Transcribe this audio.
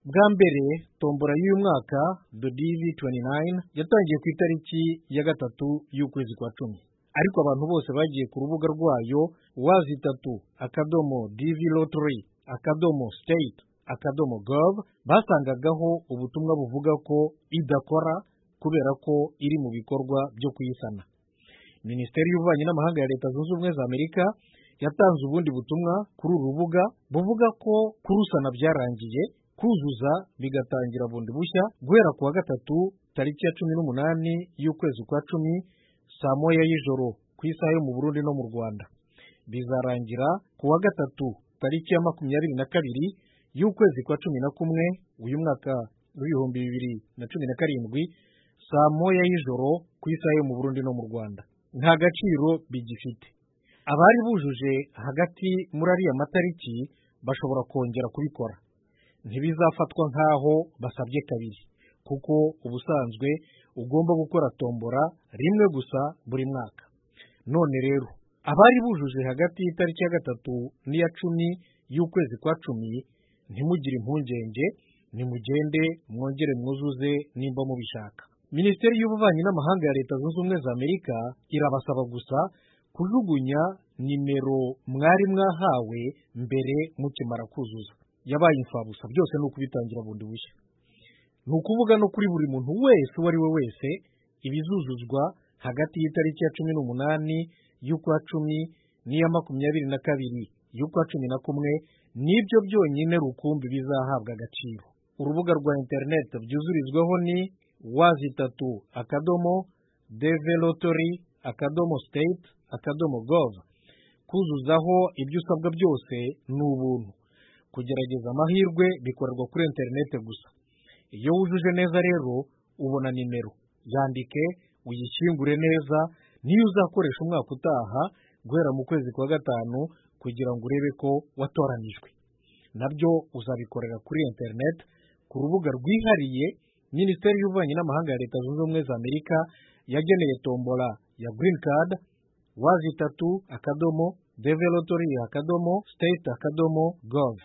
Bwa mbere tombora y'uyu mwaka Dodivi 29 yatangiye ku itariki ya gatatu y'ukwezi kwa cumi. Ariko abantu bose bagiye ku rubuga rwayo wazi itatu akadomo divi lottery akadomo state akadomo gov basangagaho ubutumwa buvuga ko idakora kubera ko iri mu bikorwa byo kuyisana. Minisiteri y'Ububanyi n'Amahanga ya Leta Zunze Ubumwe za Amerika yatanze ubundi butumwa kuri uru rubuga buvuga ko kurusana byarangiye kuzuza bigatangira bundi bushya guhera ku wa gatatu tariki ya cumi n'umunani y'ukwezi kwa cumi saa moya y'ijoro ku isaha yo mu Burundi no mu Rwanda bizarangira ku wa gatatu tariki ya makumyabiri na kabiri y'ukwezi kwa cumi na kumwe uyu mwaka w'ibihumbi bibiri na cumi na karindwi saa moya y'ijoro ku isaha yo mu Burundi no mu Rwanda nta gaciro bigifite abari bujuje hagati muri ariya matariki bashobora kongera kubikora ntibizafatwa nk'aho basabye kabiri kuko ubusanzwe ugomba gukora tombora rimwe gusa buri mwaka none rero abari bujuje hagati y'itariki ya gatatu n'iya cumi y'ukwezi kwa cumi ntimugire impungenge nimugende mwongere mwuzuze nimba mubishaka minisiteri y'ububanyi n'amahanga ya leta zunze ubumwe za amerika irabasaba gusa kujugunya nimero mwari mwahawe mbere mukimara kuzuza yabaye imfabusa byose ni ukubitangira bundi bushya ni ukuvuga no kuri buri muntu wese uwo ari we wese ibizuzuzwa hagati y'itariki ya cumi n'umunani y'ukwa cumi n'iya makumyabiri na kabiri y'ukwa cumi na kumwe nibyo byonyine rukumbi bizahabwa agaciro urubuga rwa interineti byuzurizwaho ni wazi itatu akadomo develotori akadomo state akadomo gov kuzuzaho ibyo usabwa byose ni ubuntu kugerageza amahirwe bikorerwa kuri interineti gusa iyo wujuje neza rero ubona nimero yandike uyishyingure neza niyo uzakoresha umwaka utaha guhera mu kwezi kwa gatanu kugira ngo urebe ko watoranijwe nabyo uzabikorera kuri interineti ku rubuga rwihariye minisiteri y'ububanyi n'amahanga ya leta zunze ubumwe za amerika yageneye tombora ya girini kadi wazi itatu akadomo develotori akadomo state akadomo gov